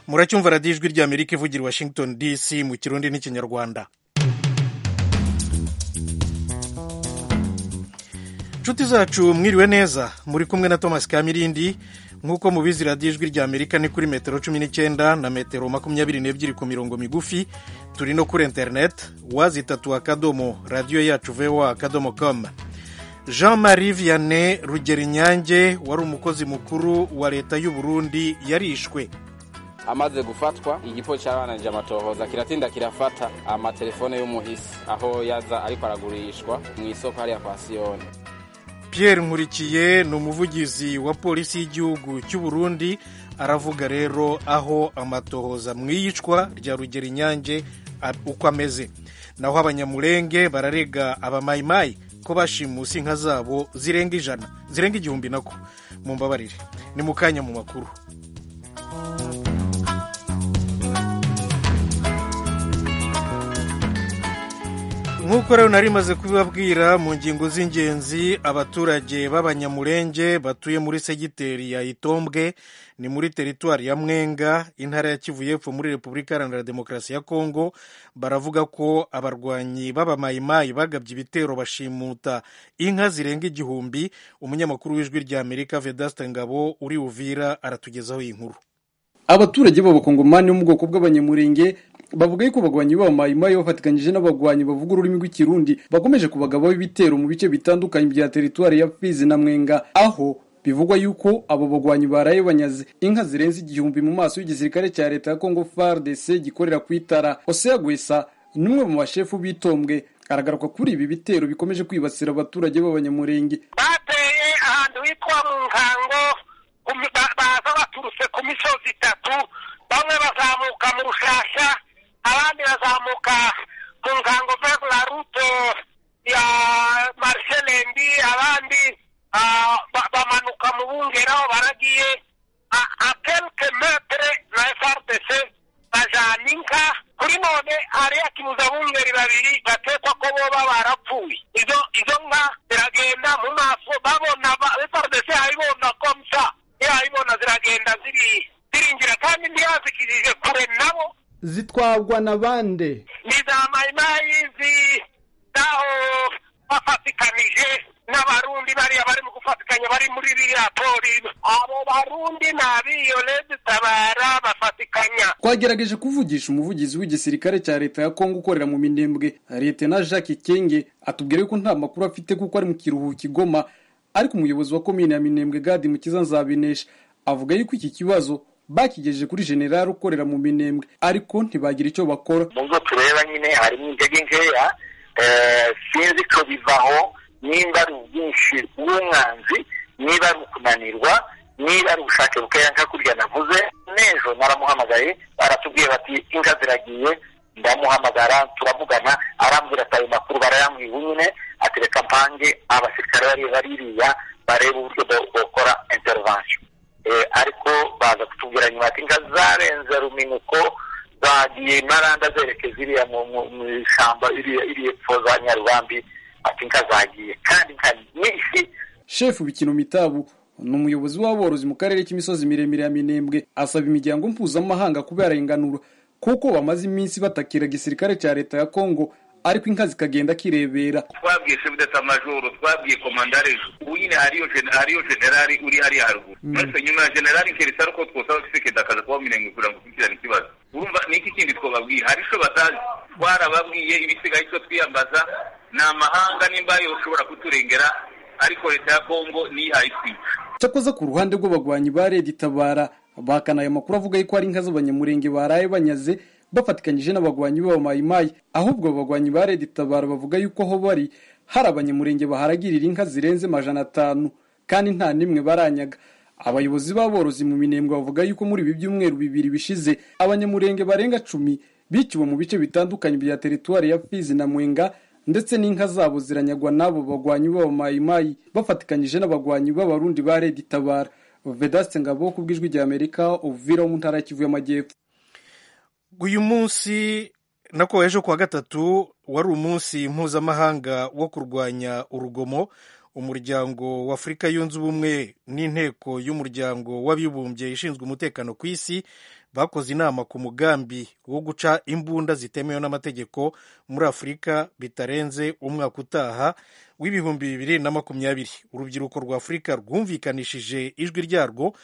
muracyumva radiyo ijwi rya amerika ivugira i washington dc mu kirundi n'ikinyarwanda inshuti zacu mwiriwe neza muri kumwe na thomas kamirindi nk'uko mubizi radiyo ijwi rya amerika ni kuri metero cumi n'icyenda na metero makumyabiri n'ebyiri ku mirongo migufi turi no kuri interineti wazitatu akadomo radiyo yacu vewa akadomo komu jean marie vianney rugerinyange wari umukozi mukuru wa leta y'u burundi yarishwe amaze gufatwa igipo cy'abananije amatohoza kiratinda kirafata amatelefone y'umuhisi aho yaza ariko aragurishwa mu isoko hariya kwa siyoni pierre nkurikiye ni umuvugizi wa polisi y'igihugu cy'u burundi aravuga rero aho amatohoza mu iyicwa rya rugerinyange uko ameze naho abanyamurenge bararega abamayimayi ko bashimusi inka zabo zirenga ijana zirenga igihumbi nako mu mbabarire ni mu kanya mu makuru nk'uko rero nari maze kubibabwira mu ngingo z'ingenzi abaturage b'abanyamurenge batuye muri segiteri ya itombwe ni muri teritwari ya mwenga intara ya kivu y'epfo muri repubulika iharanira demokarasi ya kongo baravuga ko abarwanyi b'abamayimayi bagabye ibitero bashimuta inka zirenga igihumbi umunyamakuru w'ijwi rya amerika vedaste ngabo uri uvira aratugezaho iyi nkuru abaturage b'abakongomani bo mu bwoko bw'abanyamurenge bavuga yuko abagwanyi babo mayimayi bafatikanyije n'abagwanyi bavuga ururimi rw'ikirundi bakomeje kubagabaho ibitero mu bice bitandukanye bya teritwari ya fizi na mwenga aho bivugwa yuko abo bagwanyi baraye banyaze inka zirenze igihumbi mu maso y'igisirikare cya leta ya congo fardc gikorera ku itara osea gwesa ni umwe mu bashefu bitombwe aragaruka kuri ibi bitero bikomeje kwibasira abaturage b'abanyamurenge bateye ahantu hitwa mu nkango baza baturutse ku misozi itatu bamwe bazamuka mu rushasha abandi bazamuka mu ngango vers la route ya marshelembi abandi bamanuka mu bungera aho baragiye a quelque metre na frdc bajana inka kuri none hariya kibuzabungeri babiri batekwa ko boba barapfuye izo izo nka ziragenda mu maso babona frdc ayibona komsa yayibona ziragenda ziri ziringira kandi ntiyazikirije kure nabo zitwagwa na bande ni za mayimayi zaho bafatikanije n'abarundi bariya bari mu gufatikanya bari muri biriya pori abo barundi ni abiyo tabara bafatikanya twagerageje kuvugisha umuvugizi w'igisirikare cya leta ya kongo ukorera mu minembwe leta na jacques kenge atubwira yuko nta makuru afite kuko ari mu kiruhuko igoma ariko umuyobozi wa komine ya minembwe gadi mukiza nzabinesha avuga yuko iki kibazo bakigejeje kuri generali ukorera mu minembwe ariko ntibagira icyo bakora nubwo tureba nyine harimo intege nkeya sinzi ko bivaho niba ari ubwinshi bw'umwanzi niba ari ukunanirwa niba ari ubushake bukeya nka kurya navuze n'ejo naramuhamagaye baratubwiye bati inka ziragiye ndamuhamagara turavugana arambwira ati ayo makuru barayambwiye nyine atereka mpange abasirikare bari baririya bareba uburyo bakora intervention ariko baza kutubwira nyuma ati inka zarenze ruminuko zagiye maranda zerekeza iriya mu ishyamba iri epfo za nyarubambi ati inka zagiye kandi inka nyinshi shefu bikino mitabu ni umuyobozi w'aborozi mu karere k'imisozi miremire ya minembwe asaba imiryango mpuzamahanga kubera inganuro kuko bamaze iminsi batakira igisirikare cya leta ya kongo ariko inka zikagenda kirebera twabwiye sebudata majoro twabwiye komandare ubu nyine hariyo generali uri hariya haruguru maze nyuma ya generali keretse ariko twosaba kisekedi akaza kuba mirenge kugira ngo dukurikirane ikibazo urumva niki kindi twababwiye hari icyo batazi twarababwiye ibisigaye icyo twiyambaza ni amahanga nimba ushobora kuturengera ariko leta ya kongo niyihaye itwica cyakoze ku ruhande rw'abagwanyi ba redi itabara bahakana ayo makuru avuga yuko hari inka z'abanyamurenge baraye banyaze bafatikanyije n'abagwanyi b'abamayimayi ahubwo abagwanyi ba redi tabara bavuga yuko aho bari hari abanyamurenge baharagirira inka zirenze amajana atanu kandi nta n'imwe baranyaga abayobozi b'aborozi mu minembwe bavuga yuko muri ibi byumweru bibiri bishize abanyamurenge barenga cumi biciwe mu bice bitandukanye bya teritwari ya fizi na mwenga ndetse n'inka zabo ziranyagwa n'abo bagwanyi b'abamayimayi bafatikanyije n'abagwanyi b'abarundi ba redi tabara vedaste ngabo ku bw'ijwi rya amerika uvira wo mu ntara ya kivu y'amajyepfo uyu munsi nako ejo kuwa gatatu wari umunsi mpuzamahanga wo kurwanya urugomo umuryango w'afurika yunze ubumwe n'inteko y'umuryango w'abibumbye ishinzwe umutekano ku isi bakoze inama ku mugambi wo guca imbunda zitemewe n'amategeko muri afurika bitarenze umwaka utaha w'ibihumbi bibiri na makumyabiri urubyiruko rwa afurika rwumvikanishije ijwi ryarwo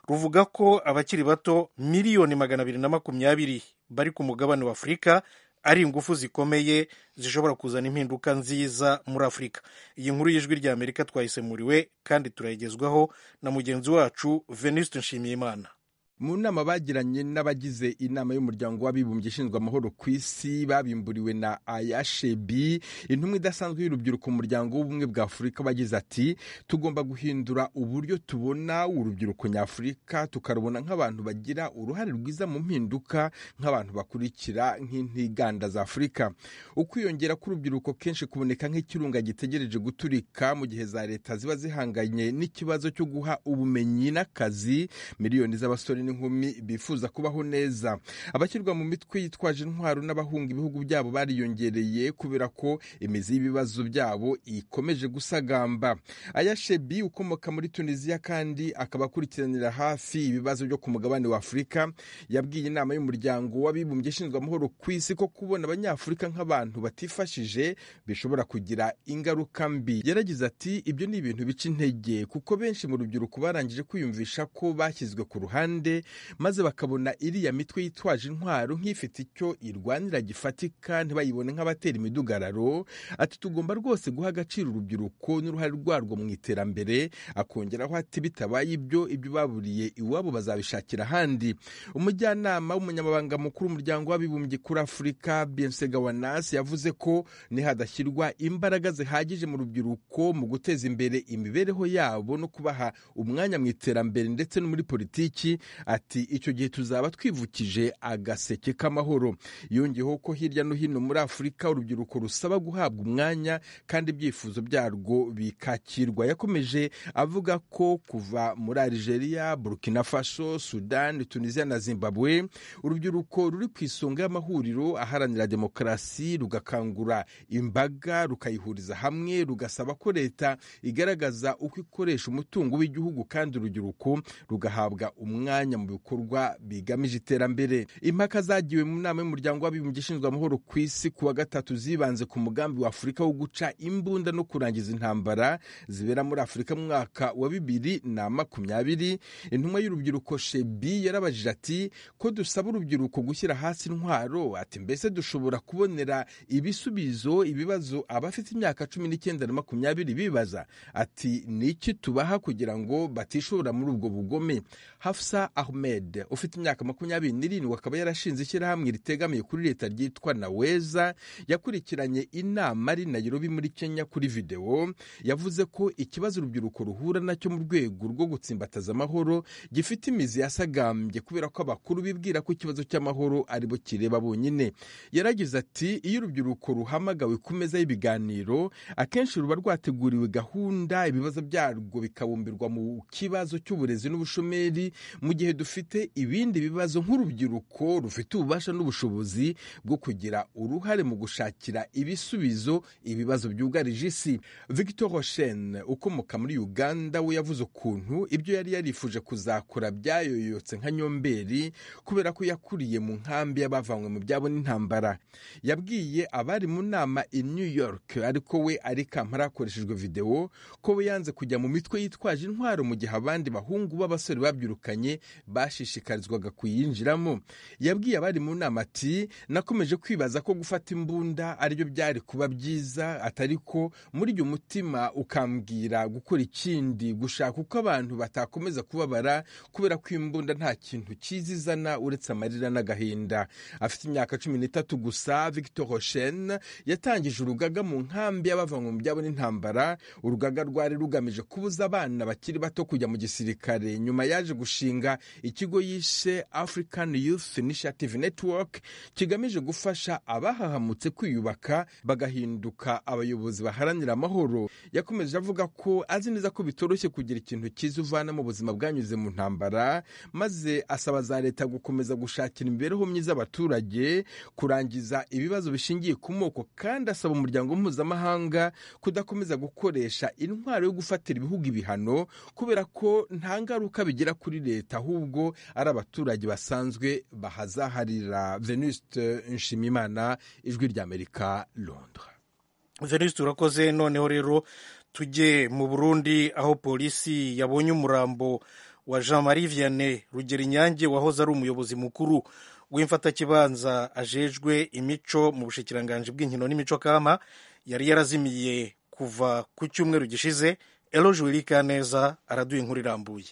ruvuga ko abakiri bato miliyoni magana abiri na makumyabiri bari ku mugabane wa afurika ari ingufu zikomeye zishobora kuzana impinduka nziza muri afurika iyi nkuru y'ijwi rya amerika twayisemuriwe kandi turayigezwaho na mugenzi wacu venuste nshimiyimana mu nama bagiranye n'abagize inama y'umuryango w'abibumbye ishinzwe amahoro ku isi babimburiwe na ayashebi intumwa idasanzwe y'urubyiruko mu muryango w'ubumwe bwa afurika bagize ati tugomba guhindura uburyo tubona urubyiruko nyafurika tukarubona nk'abantu bagira uruhare rwiza mu mpinduka nk'abantu bakurikira nk'intiganda za afurika ukwiyongera k'urubyiruko kenshi kuboneka nk'ikirunga gitegereje guturika mu gihe za leta ziba zihanganye n'ikibazo cyo guha ubumenyi n'akazi miliyoni z'abasore n'inkumi bifuza kubaho neza abashyirwa mu mitwe yitwaje intwaro n'abahunga ibihugu byabo bariyongereye kubera ko imizi y'ibibazo byabo ikomeje gusagamba ayashebi ukomoka muri tunisiya kandi akaba akurikiranira hafi ibibazo byo ku mugabane wa afurika yabwiye inama y'umuryango w'abibumbye ishinzwe amahoro ku isi ko kubona abanyafurika nk'abantu batifashije bishobora kugira ingaruka mbi yaragize ati ibyo ni ibintu bica intege kuko benshi mu rubyiruko barangije kwiyumvisha ko bashyizwe ku ruhande maze bakabona iriya mitwe yitwaje intwaro nk'ifite icyo irwanira gifatika ntibayibone nk'abatera imidugararo ati tugomba rwose guha agaciro urubyiruko n'uruhare rwarwo mu iterambere akongeraho ati bitabaye ibyo ibyo baburiye iwabo bazabishakira ahandi umujyanama w'umunyamabanga mukuru w'umuryango w'abibumbye kuri afurika biensegawanas yavuze ko nihadashyirwa imbaraga zihagije mu rubyiruko mu guteza imbere imibereho yabo no kubaha umwanya mu iterambere ndetse no muri politiki ati icyo gihe tuzaba twivukije agaseke k'amahoro yongeyeho ko hirya no hino muri afurika urubyiruko rusaba guhabwa umwanya kandi ibyifuzo byarwo bikakirwa yakomeje avuga ko kuva muri algeria burkina faso sudani tunisia na zimbabwe urubyiruko ruri ku isonga y'amahuriro aharanira demokarasi rugakangura imbaga rukayihuriza hamwe rugasaba ko leta igaragaza uko ikoresha umutungo w'igihugu kandi urubyiruko rugahabwa umwanya umwanya mu bikorwa bigamije iterambere impaka zagiwe mu nama y'umuryango w'abibumbye ishinzwe amahoro ku isi kuwa gatatu zibanze ku mugambi wa afurika wo guca imbunda no kurangiza intambara zibera muri afurika mu mwaka wa bibiri na makumyabiri intumwa y'urubyiruko shebi yarabajije ati ko dusaba urubyiruko gushyira hasi intwaro ati mbese dushobora kubonera ibisubizo ibibazo abafite imyaka cumi n'icyenda na makumyabiri bibaza ati ni iki tubaha kugira ngo batishobora muri ubwo bugome hafsa Ahmed ufite imyaka makumyabiri n'irindwi akaba yarashinze ishyirahamwe ritegamiye kuri leta ryitwa Naweza yakurikiranye inama ari Nairobi muri Kenya kuri videwo yavuze ko ikibazo urubyiruko ruhura nacyo mu rwego rwo gutsimbataza amahoro gifite imizi yasagambye kubera ko abakuru bibwira ko ikibazo cy'amahoro aribo kireba bonyine yaragize ati iyo urubyiruko ruhamagawe ku meza y'ibiganiro akenshi ruba rwateguriwe gahunda ibibazo byarwo bikabumbirwa mu kibazo cy'uburezi n'ubushomeri mu gihe dufite ibindi bibazo nk'urubyiruko rufite ububasha n'ubushobozi bwo kugira uruhare mu gushakira ibisubizo ibibazo byugarije isi victor roshen ukomoka muri uganda we yavuze ukuntu ibyo yari yarifuje kuzakora byayoyotse nka nyomberi kubera ko yakuriye mu nkambi y'abavanywe mu byabo n'intambara yabwiye abari mu nama i new york ariko we ari kampara hakoreshejwe videwo ko we yanze kujya mu mitwe yitwaje intwaro mu gihe abandi bahungu b'abasore babyirukanye bashishikarizwaga kuyinjiramo yabwiye abari mu nama ati nakomeje kwibaza ko gufata imbunda aribyo byari kuba byiza atari ko muri uyu mutima ukambwira gukora ikindi gushaka uko abantu batakomeza kubabara kubera ko imbunda nta kintu kizizana uretse amarira n'agahinda afite imyaka cumi n'itatu gusa victor hoshen yatangije urugaga mu nkambi y'abavanywe mu byabo n'intambara urugaga rwari rugamije kubuza abana bakiri bato kujya mu gisirikare nyuma yaje gushinga ikigo yishe african youth initiative network kigamije gufasha abahahamutse kwiyubaka bagahinduka abayobozi baharanira amahoro yakomeje avuga ko azi neza ko bitoroshye kugira ikintu cyiza uvana mu buzima bwanyuze mu ntambara maze asaba za leta gukomeza gushakira imibereho myiza abaturage kurangiza ibibazo bishingiye ku moko kandi asaba umuryango mpuzamahanga kudakomeza gukoresha intwaro yo gufatira ibihugu ibihano kubera ko nta ngaruka bigira kuri leta ahubwo ari abaturage basanzwe bahazaharira venuste nshimimana ijwi ry'amerika londres venuste urakoze noneho rero tujye mu burundi aho polisi yabonye umurambo wa jean marie vianney rugero inyange wahoze ari umuyobozi mukuru w'imfatakibanza ajejwe imico mu bushikiranganji bw'inkino n'imico kama yari yarazimiye kuva ku cyumweru gishize eroje wiirikaneza araduye inkuru irambuye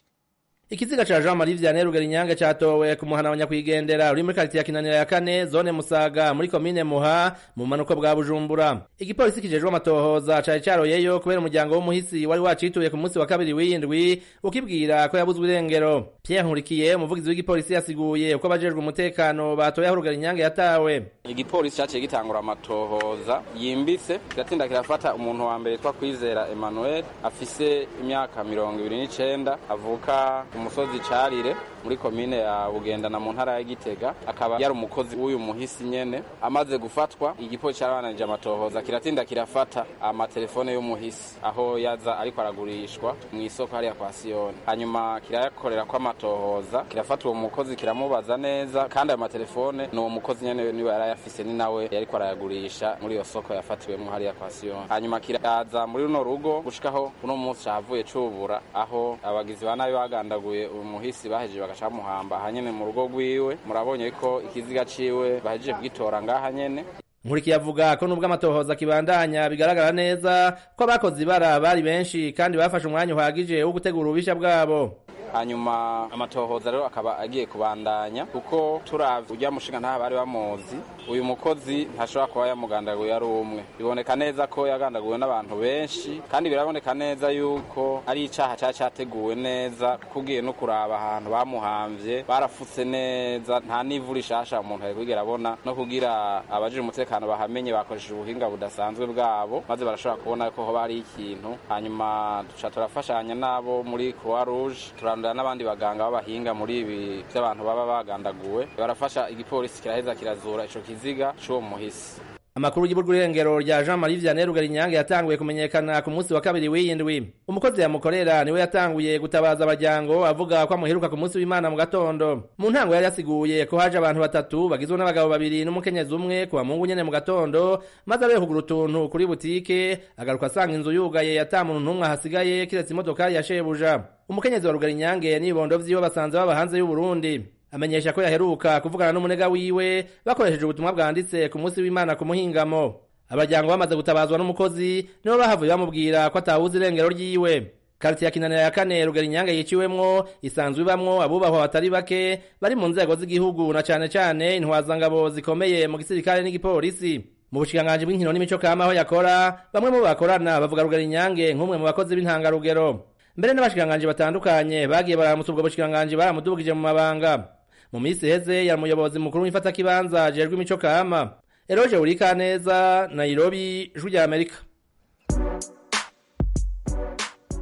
ikiziga cha jean marie vianney rugerinyange cyatowe ku muhana wa nyakwigendera uri muri karitsiye ya kinanira ya kane zone musaga muri komine muha mu bumanuko bwa bujumbura igipolisi kijejwe amatohoza cari caroyeyo kubera umuryango w'umuhisi wari wacituye ku munsi wa kabiri w'indwi ukibwira ko yabuzwe irengero pierre nkurikiye umuvugizi w'igipolisi yasiguye uko abajejwe umutekano batoye aho rugerinyange yatawe igipolisi cyaciye gitangura amatohoza yimbitse kiratinda kirafata umuntu wa mbere yitwa kwizera emmanuel afise imyaka mirongo ibiri n'icenda avuka umusozi carire muri komine ya bugendana mu ntara ya gitega akaba yari umukozi w'uyu muhisi nyene amaze gufatwa igipolisi carabananije amatohoza kiratinda kirafata amatelefone y'umuhisi aho yaza ariko aragurishwa mu isoko hariya kwa siyoni hanyuma kirayakorera ko amatohoza kirafata uwo mukozi kiramubaza neza kandi ayo matelefone ni uwo mukozi nyene niwe yari ayafise ni nawe yariko arayagurisha muri iyo soko yafatiwemo hariya kwa siyoni hanyuma kiraza muri runo rugo gushikaho uno munsi cavuye cubura aho abagizi ba nabi bagandaguye baguye umuhisi bahejeje bagaca bamuhamba ahanyene mu rugo rwiwe murabonye ko ikiziga ciwe bahejeje kugitora ngaha nyene nkurikiye avuga ko nubwo amatohoza kibandanya bigaragara neza ko abakoze ibara bari benshi kandi bafashe umwanya uhagije wo gutegura ububisha bwabo hanyuma amatohoza rero akaba agiye kubandanya kuko turavye urya mushinga ntaho bari bamuzi uyu mukozi ntashobora kuba yamugandaguye ari umwe biboneka neza ko yagandaguwe n'abantu benshi kandi biraboneka neza yuko ari icaha cari categuwe neza kubwiye no kuraba ahantu bamuhamvye barafutse neza nta n'ivu rishasha umuntu ari kwigera abona no kugira abajije umutekano bahamenye bakoresheje ubuhinga budasanzwe bwabo maze barashobora kubona ko hoba hari ikintu hanyuma duca turafashanya n'abo muri croix rouge turandura n'abandi baganga b'abahinga muri ibi by'abantu baba bagandaguwe barafasha igipolisi kiraheza kirazura ico kiziga c'uwo muhisi amakuru y'ibwo irengero rya jean marie vianney rugerinyange yatanguye kumenyekana ku munsi wa kabiri w'iyindwi umukozi yamukorera niwe yatanguye gutabaza abajyango avuga ko amuheruka ku munsi w'imana mu gatondo mu ntango yari yasiguye ko haje abantu batatu bagizwe n'abagabo babiri n'umukenyezi umwe ku bamungu nyene mu gatondo maze abeho kugura utuntu kuri butike agaruka asanga inzu yugaye atamuntu n'umwe ahasigaye kiretse imodokari ya shebuja umukenyezi wa rugerinyange n'ibibondo vyiwe basanze baba hanze y'uburundi amenyesha ko yaheruka kuvugana n'umunega wiwe bakoresheje ubutumwa bwanditse ku munsi w'imana ku muhingamo abajyango bamaze gutabazwa n'umukozi nibo bahavuye bamubwira ko atawuzi irengero ryiwe karitsiye ya kinanira ya kane rugari inyange yiciwemwo isanzwe ibamwo abubahwa batari bake bari mu nzego z'igihugu na cane cane intwazangabo zikomeye mu gisirikare n'igipolisi mu bushikiranganji bw'inkino n'imico kama aho yakora bamwe mu bakorana bavuga rugari inyange nk'umwe mu bakozi b'intangarugero mbere n'abashikiranganji batandukanye bagiye baramutsa ubwo bushikiranganji baramudugije mu mabanga mu minsi iheze yari umuyobozi mukuru w'imfatakibanza jejwe imico kama eroje urika neza nairobi ijwi rya amerika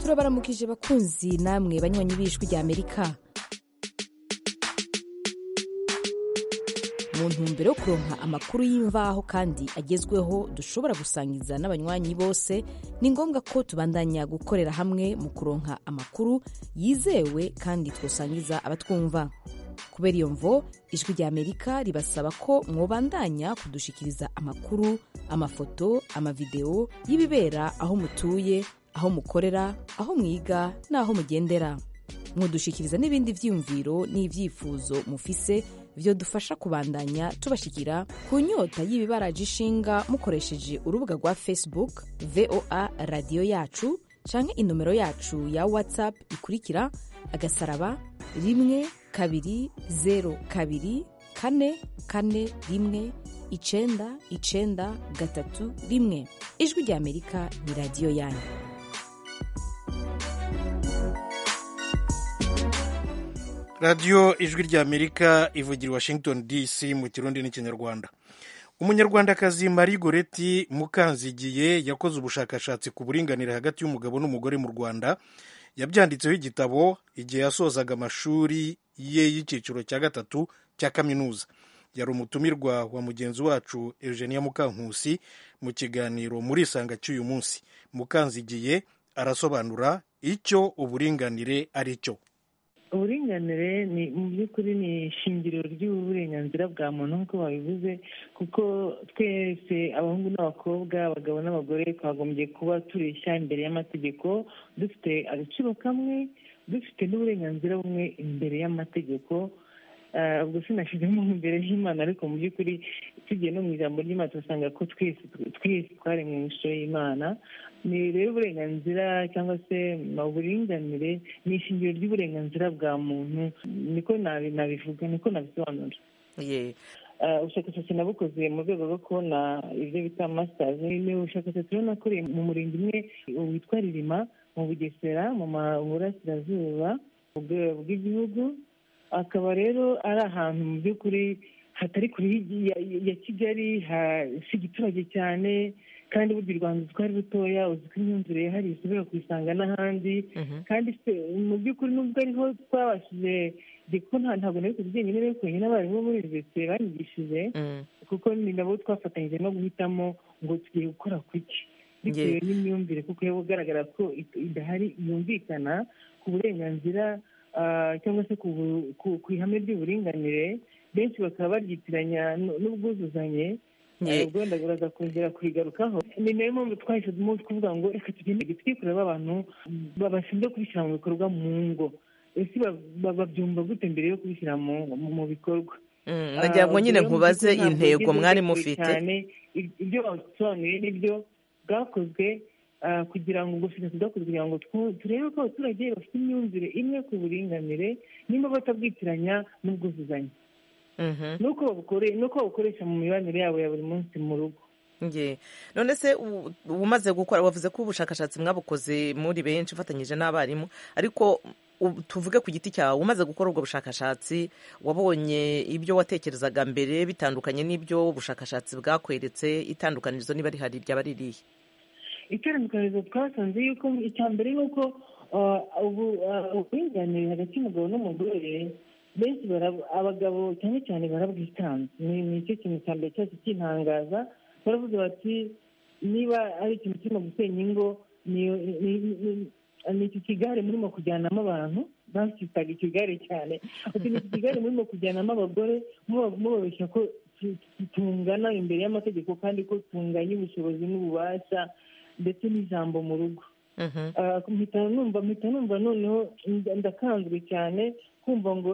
turabaramukije bakunzi namwe banywanyi b'ijwi rya amerika mu ntumbero yo kuronka amakuru y'imvaho kandi agezweho dushobora gusangiza n'abanywanyi bose ni ngombwa ko tubandanya gukorera hamwe mu kuronka amakuru yizewe kandi twosangiza abatwumva kubera iyo mvo ijwi rya amerika ribasaba ko mwobandanya kudushikiriza amakuru amafoto amavidewo y'ibibera aho mutuye aho mukorera aho mwiga n'aho mugendera mwodushikiriza n'ibindi byiyumviro n'ibyifuzo mufise byo dufasha kubandanya tubashikira ku nyota y'ibibaraje ishinga mukoresheje urubuga rwa facebook voa radiyo yacu canke inomero yacu ya whatsapp ikurikira agasaraba rimwe kabiri zeru kabiri kane kane rimwe icenda icenda gatatu rimwe ijwi rya amerika ni radiyo yanyu radiyo ijwi ry'amerika ivugira i washington dc mu kirundi n'ikinyarwanda umunyarwandakazi marie goreti mukanzigiye yakoze ubushakashatsi ku buringanire hagati y'umugabo n'umugore mu rwanda yabyanditseho igitabo igihe yasozaga amashuri ye y'icyiciro cya gatatu cya kaminuza yari umutumirwa wa mugenzi wacu eugenia mukankusi mu kiganiro muri isanga cy'uyu munsi mukanzigiye arasobanura icyo uburinganire ari cyo uburinganire ni mu by'ukuri ni ishingiro ry'uburenganzira bwa muntu nk'uko babivuze kuko twese abahungu n'abakobwa abagabo n'abagore twagombye kuba tureshya imbere y'amategeko dufite agaciro kamwe dufite n'uburenganzira bumwe imbere y'amategeko ubwo sinashyizemo imbere y'imana ariko mu by'ukuri tugiye no mu ijambo ry'imana turasanga ko twese twese twaremwe mu ishusho y'imana ni rero uburenganzira cyangwa se uburinganire ni ishingiro ry'uburenganzira bwa muntu niko nabivuga niko nabisobanura ubushakashatsi nabukoze mu rwego rwo kubona ibyo bita masitazi ni ubushakashatsi rero nakoreye mu murenge umwe witwa ririma mu bugesera mu burasirazuba bw'igihugu akaba rero ari ahantu mu by'ukuri hatari kure ya kigali si igiturage cyane kandi burya u rwanda twari rutoya uzi ko imyumvire yahariye isubira kuyisanga n'ahandi kandi mu by'ukuri nubwo ariho twabashije kuko ntabwo nari kuzi njyenyine rero konyine abarimu muri universite banyigishije kuko ni nabo twafatanyije no guhitamo ngo tugiye gukora kuki bitewe n'imyumvire kuko yaba ugaragara ko idahari yumvikana ku burenganzira cyangwa se ku ihame ry'uburinganire benshi bakaba baryitiranya n'ubwuzuzanye ubwo wenda baraza kongera kurigarukaho ni nayo mpamvu twahise tuvuga ngo reka tugende twikorera abantu bashinzwe kubishyira mu bikorwa mu ngo ese babyumva gute mbere yo kubishyira mu bikorwa nagira ngo nyine nkubaze intego mwari mufite ibyo basobanuye nibyo bwakozwe kugira ngo ubushakashatsi bwakozwe kugira ngo turebe ko abaturage bafite imyumvire imwe ku buringanire nimba batabwitiranya n'ubwuzuzanye nuko babukoresha mu mibanire yabo ya buri munsi mu rugo none se umaze gukora wavuze ko ubushakashatsi mwabukoze muri benshi ufatanyije n'abarimu ariko tuvuge ku giti cyawe umaze gukora ubwo bushakashatsi wabonye ibyo watekerezaga mbere bitandukanye n'ibyo ubushakashatsi bwakweretse itandukanizo niba rihari ryaba ririhe iterambere twasanze yuko icya mbere ni uko uburinganire hagati y'umugabo n'umugore benshi abagabo cyane cyane barabwitanze ni icyo kintu cya mbere cyose kintangaza baravuze bati niba ari ikintu kirimo gusenya ingo ni iki kigare murimo kujyanamo abantu bakitaga ikigare cyane ni iki kigare murimo kujyanamo abagore mubabeshya ko tungana imbere y'amategeko kandi ko tunganya ubushobozi n'ububasha ndetse n'ijambo mu rugo mpita numva noneho ndakanzwe cyane kumva ngo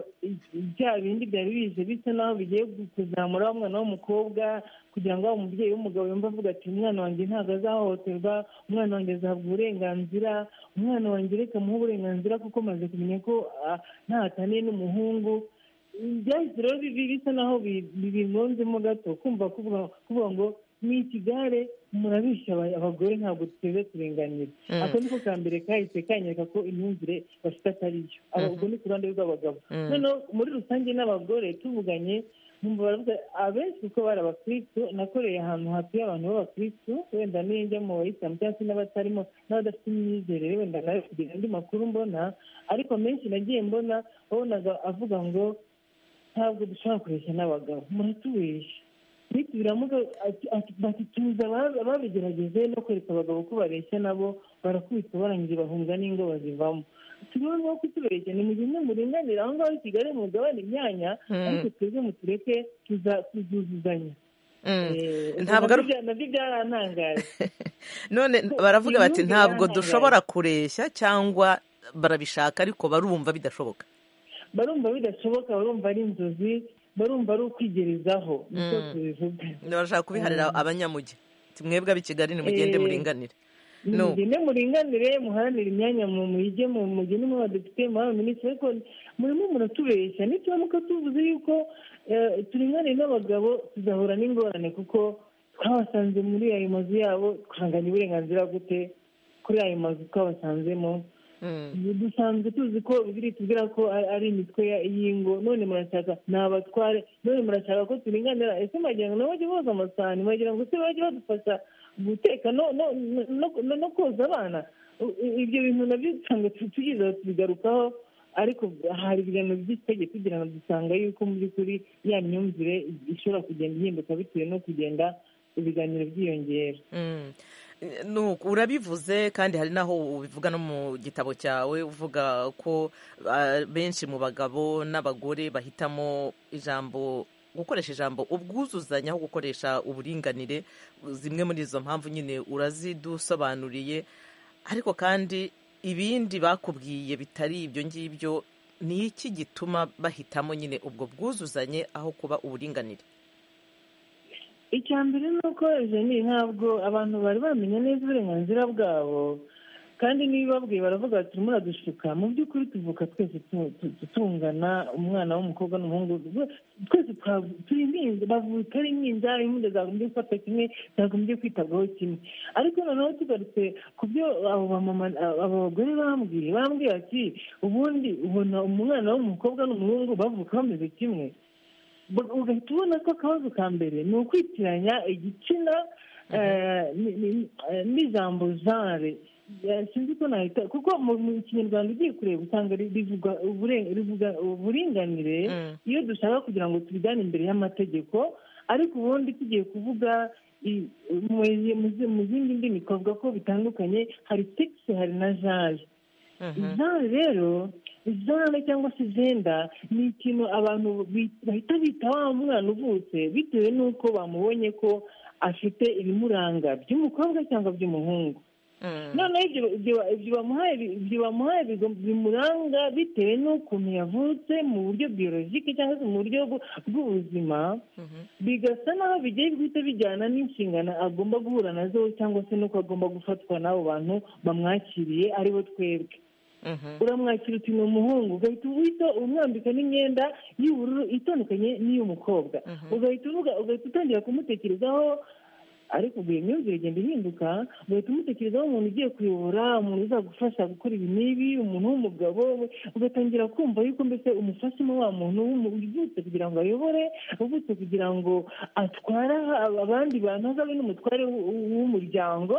bya bindi byari bije bisa naho bigiye kuzamura wa mwana w'umukobwa kugira ngo waba umubyeyi w'umugabo yumva avuga ati umwana wanjye ntabwo azahohoterwa umwana wanjye azahabwa uburenganzira umwana wanjye reka muhe uburenganzira kuko maze kumenya ko ntahataniye n'umuhungu byahise rero bisa naho bibingonzemo gato kumva kuvuga ngo ni ikigare murabishya abagore ntabwo duteze turenganira ako niko ka mbere kahise kanyereka ko imyumvire bafite atari yo ubwo ni ku ruhande rw'abagabo noneho muri rusange n'abagore tuvuganye abenshi kuko bari abakirisitu nakoreye ahantu hatuye abantu b'abakirisitu wenda n'iyo njya mu bayisilamu cyangwa se n'abatarimo n'abadafite imyizerere wenda nawe kugira andi makuru mbona ariko menshi nagiye mbona wabonaga avuga ngo ntabwo dushobora kureshya n'abagabo muratubeshya nitubiramuka bati tuzi ababigerageje no kwereka abagabo ko bareshya nabo barakubita barangije bahunga n'ingo bazivamo turiho no kutubeshya ni mu gihe muringanira aho ngaho i kigali mugabane imyanya ariko twebwe mutureke tuzuzuzanya ntabwo nabyo byarantangaje none baravuga bati ntabwo dushobora kureshya cyangwa barabishaka ariko barumva bidashoboka barumva bidashoboka barumva ari inzozi barumva ari ukwigerezaho niko tubivuga barashaka kubiharira abanyamugi mwebwe ab'i kigali nimugende muringanire mugende muringanire muharanire imyanya mu muyige mugende mu badepite mu baminisitiri ariko murimo muratubeshya nituramuka tuvuze yuko turinganiye n'abagabo tuzahura n'ingorane kuko twabasanze muri ayo mazu yabo twanganya uburenganzira gute kuri ayo mazu twabasanzemo dusanzwe tuzi ko biri tubwira ko ari ari imitwe ya- y'ingo none murashaka ni abatware none murashaka ko turinganira ese mwagira ngo nabo bajye boza amasahani mwagira ngo se bajye badufasha guteka no no no- no- no koza abana U- u- ibyo bintu nabyo usanga tu- tugize aho tubigarukaho ariko hari ibiganiro by'itegeko kugira ngo dusanga yuko mu by'ukuri ya myumvire ishobora kugenda ihinduka bitewe no kugenda ibiganiro byiyongera Mm. Nuko urabivuze kandi hari n'aho ubivuga no mu gitabo cyawe uvuga ko ah, benshi mu bagabo n'abagore bahitamo ijambo gukoresha ijambo ubwuzuzanye aho gukoresha uburinganire zimwe muri izo mpamvu nyine urazidusobanuriye ariko kandi ibindi bakubwiye bitari ibyo ngibyo ni iki gituma bahitamo nyine ubwo bwuzuzanye aho kuba uburinganire icya mbere ni uko jeni ntabwo abantu bari bamenya neza uburenganzira bwabo kandi n'ibibabwiye baravuga bati turimo uradushuka mu by'ukuri tuvuka twese tu- tu- tu- tungana umwana w'umukobwa n'umuhungu rwe- twese twa- turi impinja bavuka ari impinja impinja zagombye gufata kimwe zagombye kwitabwaho kimwe ariko noneho tugarutse ku byo abo bamama abo bagore bambwiye bambwiye ati ubundi ubona umwana w'umukobwa n'umuhungu bavuka bameze kimwe Ba- ugahita ubona ko akabazo ka mbere ni ukwitiranya igitsina eh, ni- ni- eh, n'ijambo genre Eh, sinzi ko nahita kuko mu mu kinyarwanda ugiye kureba usanga ri- rivuga ubure- rivuga uburinganire iyo dushaka kugira ngo tubijyane imbere y'amategeko ariko ubundi tugiye kuvuga i- mu mu- mu zindi ndimi twavuga ko bitandukanye hari sekisi hari na jaje zare rero zare cyangwa se zenda ni ikintu abantu bi- bahita bita wa mwana uvutse bitewe n'uko bamubonye ko afite ibimuranga by'umukobwa cyangwa by'umuhungu noneho ibyo- ibyo- ibyo bamuhaye ibyo bamuhaye bigom- bimuranga bitewe n'ukuntu yavutse mu buryo biyorojike cyangwa se mu buryo bw- bw'ubuzima bigasa naho bigiye guhita bijyana n'inshingano agomba guhura nazo cyangwa se n'uko agomba gufatwa n'abo bantu bamwakiriye aribo twebwe uramwakira uti ni umuhungu ugahita uhita umwambika n'imyenda y'ubururu itandukanye n'iy'umukobwa ugahita uvuga ugahita utangira kumutekerezaho ariko ubwo iyo myumvire igenda ihinduka ugahita umutekerezaho umuntu ugiye kuyobora umuntu uzagufasha gukora ibi n'ibi umuntu w'umugabo ugatangira kumva yuko mbese umufashemo wa muntu w'umu- uvutse kugira ngo ayobore uvutse kugira ngo atware aha- abandi bantu azabe n'umutware w- w- w'umuryango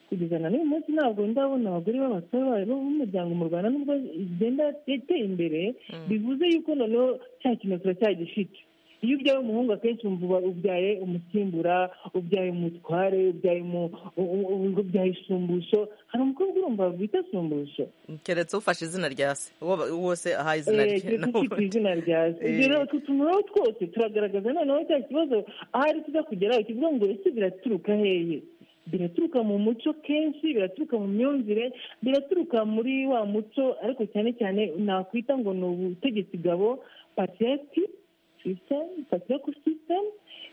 kugeza na n'uyu munsi ntabwo ndabona abagore b'abasore b'umuryango mu rwanda nubwo igenda iteye imbere bivuze yuko noneho cya kintu turacyagifite iyo ubyaye umuhungu akenshi wumva uba- ubyaye umusimbura ubyaye umutware ubyaye umu- u- u- ubyaye isumbusho hari umukobwa urumva bita sumbusho keretse ufashe izina rya se uwo uwo se ahaye izina Eh, rye keretse ufite izina rya se Eh. ibyo rero utwo tuntu rero twose turagaragaza noneho cya kibazo ahari tuza kugeraho kivuga ngo ese biraturuka hehe biraturuka mu muco kenshi biraturuka mu myumvire biraturuka muri wa muco ariko cyane cyane nakwita ngo ni ubutegetsi gabo patriarchy system patriarchal system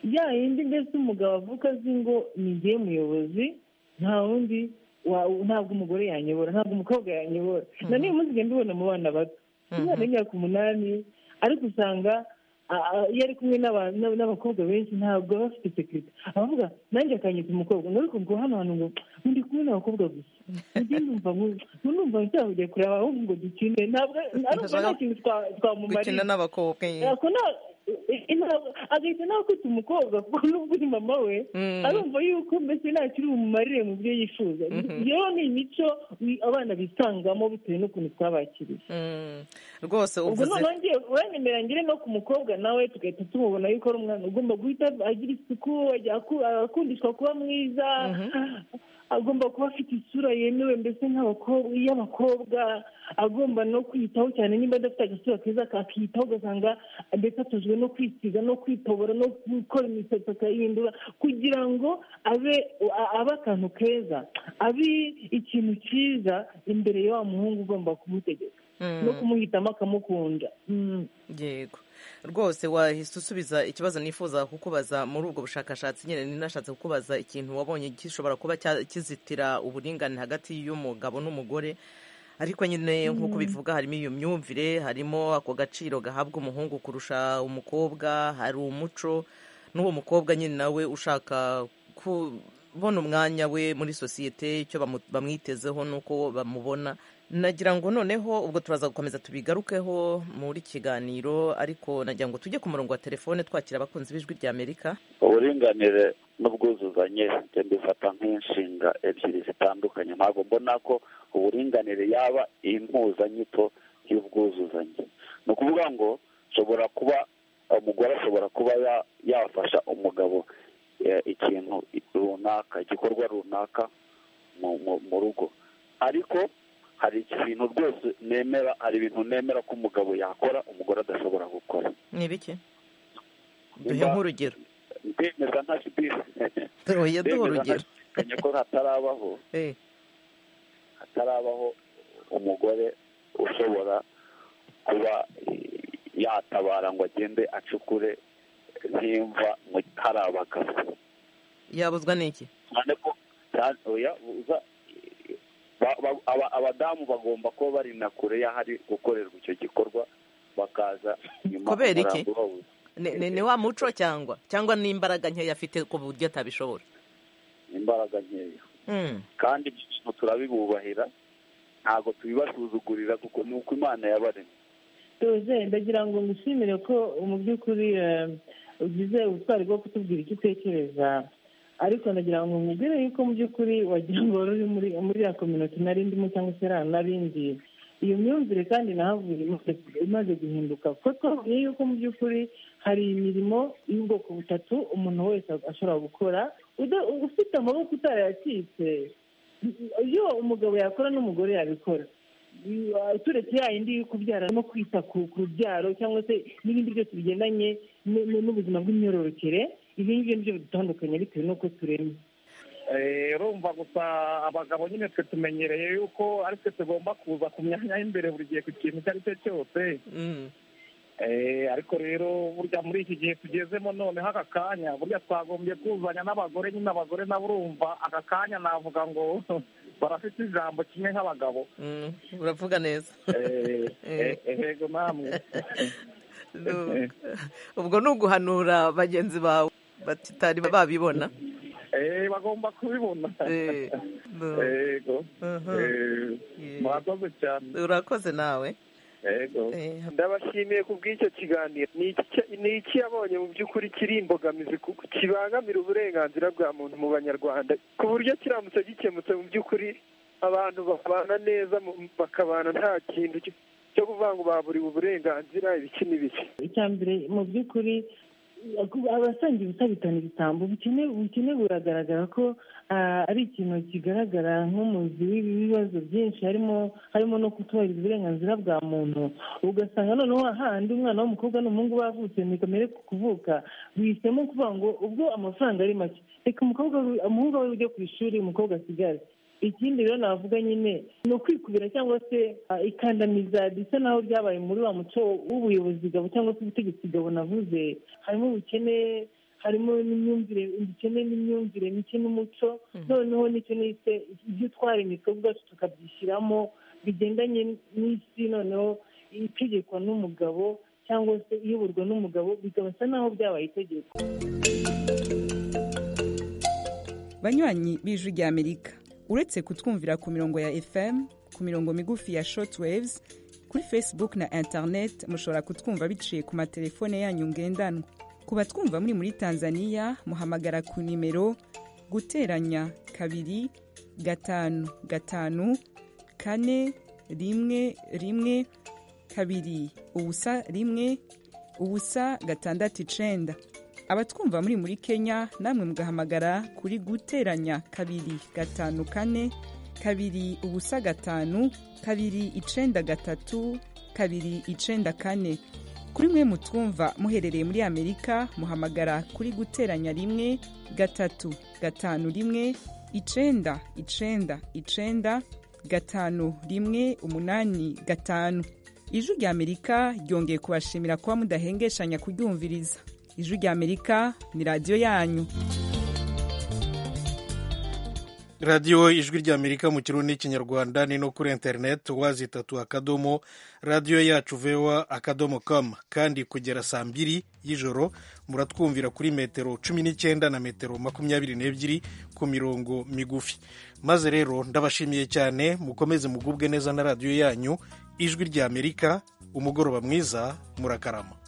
ya yindi mbese umugabo avuga azi ngo ni njye muyobozi nta wundi wa- ntabwo umugore yanyobora ntabwo umukobwa yanyobora na niyo munsi igenda ubona mu bana bato umwana w'imyaka umunani ariko usanga a- a- iyo ari kumwe n'aba- n'aba- n'abakobwa benshi ntabwo aba afite sekirite abavuga nanjye akanyita umukobwa ngaruka ubwo hano hantu ngo ndi kumwe n'abakobwa gusa njye numva ngo- ngo numva nshaka kujya kureba ahubwo ngo dukine ntabwo arumva nta kintu twa- twamumariye gukina n'abakobwa Ako nta- i- i- nta- agahita nawe kwita umukobwa kuko n'ubwo uri mama we Mm. arumva yuko mbese ntakiri bumumarire mu byo yifuza rero ni imico wi- abana bisangamo bitewe n'ukuntu twabakiriye Mm. rwose ubwo uvuze noneho ngiye uranyemera ngire no ku mukobwa nawe tugahita tumubona yuko ari umwana ugomba guhita agira isuku ajya aku- akundishwa kuba mwiza agomba kuba afite isura yemewe mbese nk'abakobwa iy'abakobwa agomba no kwiyitaho cyane niba adafite agasura keza akakiyitaho ugasanga ndetse atujwe no kwisiga no kwitobora no gukora imisatsi akayihindura kugira ngo abe a- abe akantu keza abe ikintu cyiza imbere ya wa muhungu ugomba kumutegeka no kumuhitamo akamukunda yego rwose wahise usubiza ikibazo nifuza kukubaza muri ubwo bushakashatsi nyine ninashatse kukubaza ikintu wabonye gishobora kuba cya- kizitira uburingane hagati y'umugabo n'umugore ariko nyine nk'uko bivuga harimo iyo myumvire harimo ako gaciro gahabwa umuhungu kurusha umukobwa hari umuco n'uwo mukobwa nyine nawe ushaka kubona umwanya we muri sosiyete icyo bamu- bamwitezeho n'uko bamubona nagira ngo noneho ubwo turaza gukomeza tubigarukeho muri kiganiro ariko nagira ngo tujye ku murongo wa telefone twakira abakunzi b'ijwi ry'amerika uburinganire n'ubwuzuzanye njye mbifata nk'inshinga ebyiri zitandukanye ntabwo mbona ko uburinganire yaba impuzanyito y'ubwuzuzanye ni ukuvuga ngo ushobora kuba umugore ashobora kuba yafasha umugabo ikintu runaka igikorwa runaka mu rugo ariko hari ibintu rwose nemera hari ibintu nemera ko umugabo yakora umugore adashobora gukora ni bike duhe nk'urugero ndemeza nka sibisi duhe urugero ndemeza ko hatarabaho hatarabaho umugore ushobora kuba yatabara ngo agende acukure nk'imva mu hari abagabo yabuzwa n'iki cyane ko abadamu bagomba kuba bari na kure y'ahari gukorerwa icyo gikorwa bakaza nyuma kubera iki ni wa muco cyangwa cyangwa n'imbaraga nkeya afite ku buryo atabishobora imbaraga nkeya kandi ibyo turabibubahira ntabwo tubibasuzugurira kuko ni uko imana yabaremye tuze ndagira ngo mushimire ko mu by'ukuri ugize ubutwari bwo kutubwira icyo utekereza ariko nagira ngo mubwire yuko mu by'ukuri wagira ngo wari uri muri ya kominoti narindimo cyangwa se narindi iyo myumvire kandi nahavuye imaze guhinduka kuko twavuye yuko mu by'ukuri hari imirimo y'ubwoko butatu umuntu wese ashobora gukora ufite amaboko utarayacitse iyo umugabo yakora n'umugore yabikora turetse ya yindi yo kubyara no kwita ku rubyaro cyangwa se n'ibindi byose bigendanye n'ubuzima bw'imyororokere ibi ngibi nibyo bidutandukanye bitewe n'uko turemye rumva gusa abagabo nyine twe tumenyereye yuko ari twe tugomba kuza ku myanya y'imbere buri gihe ku kintu icyo ari cyo cyose ariko rero burya muri iki gihe tugezemo noneho aka kanya burya twagombye kuzanya n'abagore nyine abagore nabo urumva aka kanya navuga ngo barafite ijambo kimwe nk'abagabo uravuga neza ehego namwe ubwo ni uguhanura bagenzi bawe batari babibona bagomba kubibona murakoze cyane urakoze nawe ndabashimiye ku bw'icyo kiganiro ni iki yabonye mu by'ukuri kiri imbogamizi kibangamira uburenganzira bwa muntu mu banyarwanda ku buryo kiramutse gikemutse mu by'ukuri abantu babana neza bakabana nta kintu cyo kuvuga ngo baburiwe uburenganzira ibiki n'ibiki icya mbere mu by'ukuri abasangiye ubutabitana ibitambo ubukene buragaragara ko ari ikintu kigaragara nk'umuzi w'ibibazo byinshi harimo harimo no kutubahiriza uburenganzira bwa muntu ugasanga noneho hahandi umwana w'umukobwa n'umuhungu bavutse kamere ku kuvuka bihisemo kuvuga ngo ubwo amafaranga ari make reka umuhungu we ujya ku ishuri umukobwa asigare ikindi rero navuga nyine ni ukwikubira cyangwa se ikandamiza bisa naho ryabaye muri wa muco w'ubuyobozi gabo cyangwa se ubutegetsi gabo navuze harimo ubukene harimo n'imyumvire ubukene n'imyumvire mike n'umuco noneho nicyo nise ibyo twaremye twebwe ubwacu tukabyishyiramo bigendanye n'isi noneho itegekwa n'umugabo cyangwa se iyoborwa n'umugabo bigasa naho byabaye itegeko banywanyi b'ijwi ry'amerika uretse kutwumvira ku mirongo ya fm ku mirongo migufi ya shortwaves kuri facebook na internet mushobora kutwumva biciye ku matelefone yanyu ngendanwa ku batwumva muri muri tanzania muhamagara ku nimero guteranya kabiri gatanu gatanu kane rimwe rimwe kabiri ubusa rimwe ubusa gatandatu icenda abatwumva muri muri kenya namwe mugahamagara kuri guteranya kabiri gatanu kane kabiri ubusa gatanu kabiri icenda gatatu kabiri icenda kane kuri mwe mutwumva muherereye muri amerika muhamagara kuri guteranya rimwe gatatu gatanu rimwe icenda icenda icenda gatanu rimwe umunani gatanu ijwi rya amerika ryongeye kubashimira kuba mudahengeshanya kuryumviriza ijwi ry'amerika ni radiyo yanyu radiyo ijwi ry'amerika mu kirundi n'ikinyarwanda ni no kuri interineti wazi itatu akadomo radiyo yacu vewa akadomo kamu kandi kugera saa mbiri y'ijoro muratwumvira kuri metero cumi n'icyenda na metero makumyabiri n'ebyiri ku mirongo migufi maze rero ndabashimiye cyane mukomeze mugubwe neza na radiyo yanyu ijwi ry'amerika umugoroba mwiza murakarama